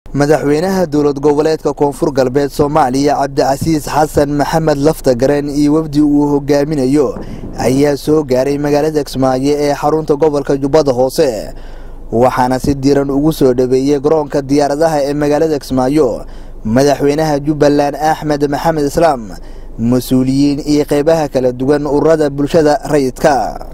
madaxweynaha dowlad goboleedka koonfur galbeed soomaaliya cabdicasiis xasan maxamed laftagareen iyo wafdi uu hogaaminayo ayaa soo gaaray magaalada kismaayo ee xarunta gobolka jubbada hoose waxaana si diiran ugu soo dhaweeyey garoonka diyaaradaha ee magaalada kismaayo madaxweynaha jubbaland axmed maxamed islaam mas-uuliyiin iyo qeybaha kala duwan ururada bulshada rayidka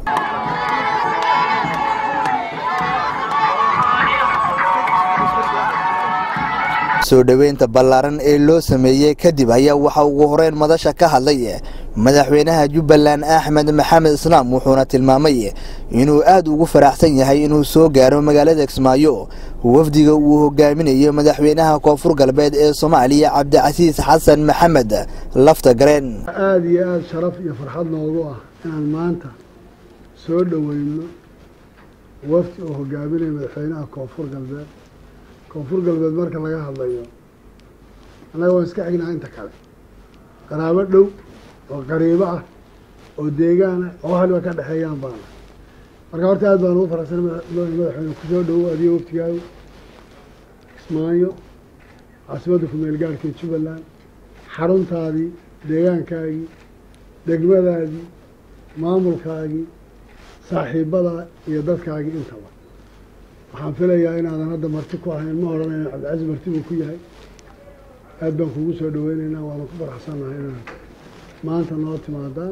soo dhoweynta ballaaran ee loo sameeyey kadib ayaa waxaa ugu horeyn madasha ka hadlay madaxweynaha jubbaland axmed maxamed islaam wuxuuna tilmaamay inuu aad ugu faraxsan yahay inuu soo gaaro magaalada kismaayo wafdiga uu hogaaminayo madaxweynaha koonfur galbeed ee soomaaliya cabdicasiis xasan maxamed laftagareen aada iyo aada sharaf iyo farxad noogu ah inaan maanta soo dhoweyno wafdi uu hogaaminayo madaxweynaha koonfur galbeed koonfur galbeed marka laga hadlayo annaga waan iska xignaa inta kale qaraabo dhow oo qariibo ah oo deegaan ah oo haliba ka dhexeeyaan baana marka horta aad baan ugu faraxsan madaxweyne kusoo dhowo adiyo waftigaagu kismaayo caasimadda kumeel gaarhka jubbaland xaruntaadii deegaankaagii degmadaadii maamulkaagii saaxiibadaa iyo dadkaagii intaba waxaan filayaa inaadan hadda marti ku ahayn ma odhanayna cabdicasiis marti buu ku yahay aad baan kugu soo dhaweyneynaa waana ku faraxsannahay inaad maanta noo timaadaan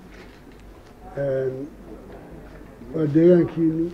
waa deegaankiini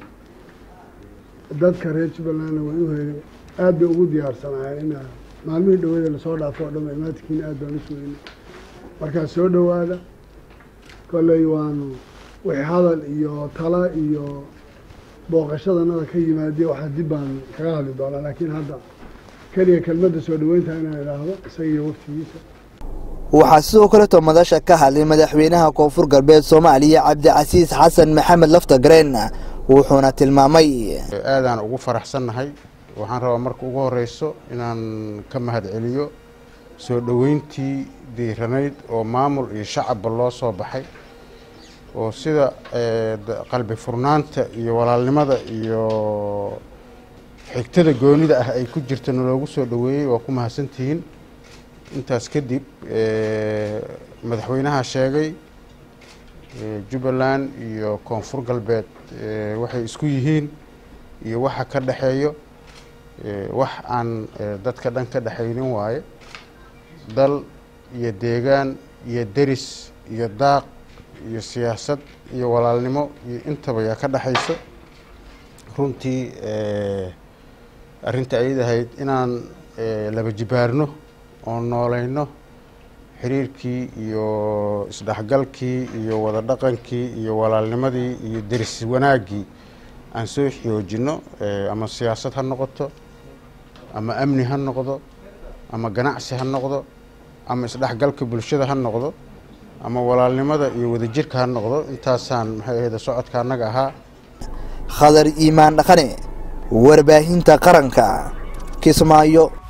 dadka reer jubbalandna way u heegay aad bay ugu diyaarsanaayeen inaa maalmihii dhawada lasoo dhaafo o dhama imaadkiina aad baan u sugeynay markaa soo dhowaada kolley waanu wixii hadal iyo tala iyo booqashadanada ka yimaadee waxaa dib baan kaga hadli doonaa laakiin hadda keliya kelmadda soo dhaweynta inaan idhaahdo isaga iyo waftigiisa waxaa sidoo kaleeto madasha ka hadlay madaxweynaha koonfur galbeed soomaaliya cabdicasiis xasan maxamed laftagareen wuxuuna tilmaamay aadaan ugu faraxsannahay waxaan rabaa marka ugu horeyso inaan ka mahad celiyo soo dhoweyntii diiranayd oo maamul iyo shacabba loo soo baxay oo sida qalbi furnaanta iyo walaalnimada iyo xigtada goonida ah ay ku jirta naloogu soo dhoweeyey waa ku mahadsantihiin intaas kadib madaxweynaha sheegay jubbaland iyo koonfur galbeed waxay isku yihiin iyo waxa ka dhexeeyo wax aan dadka dhan ka dhexaynin waaye dal iyo deegaan iyo deris iyo daaq iyo siyaasad iyo walaalnimo iyo intaba yaa ka dhexayso runtii arrinta ayad ahayd inaan laba jibaarno oo nooleyno xiriirkii iyo isdhexgalkii iyo wada dhaqankii iyo walaalnimadii iyo deris wanaaggii aan soo xoojino ama siyaasad ha noqoto ama amni ha noqdo ama ganacsi ha noqdo ama isdhexgalka bulshada ha noqdo ama walaalnimada iyo wadajirka ha noqdo intaasaan maxay ahayd socodka annaga ahaa khadar iimaan dhaqane warbaahinta qaranka kismaayo